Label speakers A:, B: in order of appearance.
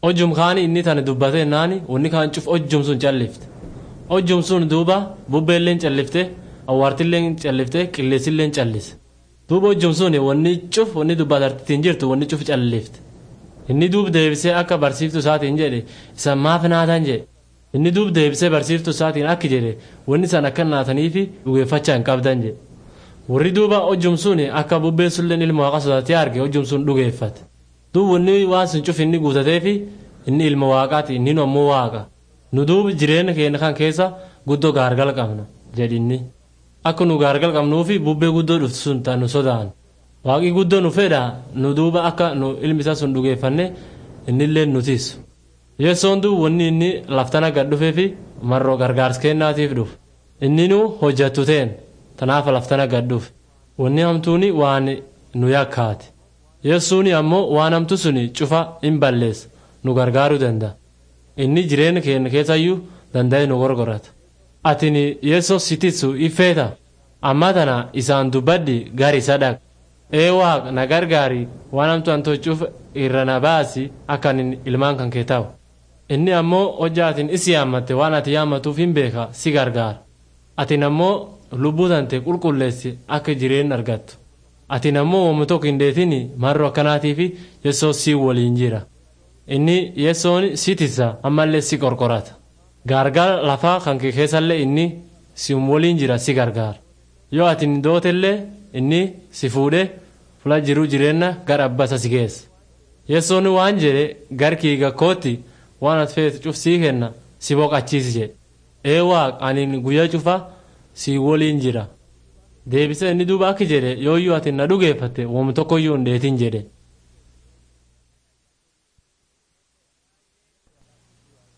A: hojjum kaani inni tana dubbate naani wanni kaan cuf hojjum sun callifte hojjum sun duuba bubbeelleen callifte awwaartilleen callifte qilleessilleen callise duuba hojjum sun wanni cuf wanni dubbatartittiin jirtu wanni cuf callifte inni duub deebisee akka barsiiftu isaatiin jedhe isa maaf naatan jedhe inni duub deebisee barsiiftu isaatiin akki jedhe wanni san akka naataniifi dhugeeffachaa hin qabdan jedhe warri duuba hojjum sun akka bubbeen sulleen ilma waaqa sodaatee arge hojjum sun dhugeeffate duub wanni waan sun cuf inni guutateefi inni ilma waaqaati inni nu ammoo waaqa nu duuba jireenya keenya kan keessa guddoo gaargal qabna jedhinni akka nu gaargal qabnuufi bubbee guddoo dhuftu sun ta nu sodaan waaqii guddoo nu fedha nu duuba akka nu ilmi isaa sun dhugeeffanne innillee nutis yeessoon duuba wanni inni laftana gad dhufeefi marroo gargaarsa kennaatiif dhufe inni nu hojjattu teen tanaaf laftana gad dhufe wanni hamtuuni waan nu yakkaati yeessuuni ammoo waan hamtu suni cufa hin balleessa nu gargaaruu danda'a inni jireenya keenya keessayyuu danda'e nu gorgorata atini yeessoo sititsu ifeeta amma tana isaan dubbaddi gari isa dhaq ee waaq na gargaari waan hamtu an tochuuf irra na baasi akka anin ilmaan kan kee ta'u inni ammoo hojja atin isi yaammatte waan ati yaammatuuf hin beeka si gargaara atin ammoo lubbuu tante qulqulleessi akka jireenya argattu atin ammoo wamma tokko hin deetini marro akkanaatiifi yeessoo si waliin jira inni yeessoon si tisa ammallee si qorqorata gaargaara lafaa kan kee keessallee inni si waliin jira si gargaara yoo ati hin dootellee inni si fuudhee fula jiru jireenya gara abbasa si geessa yeessoon waan jedhe garkii gakkootti waan ati feetu cuf sii kenna si boqachiisi jedhe ee waaq ani guyyaa cufa si waliin jira deebisee inni duuba akki jedhe yooyyuu ati na dhugeeffatte wam tokkoyyuu hin dheetin jedhe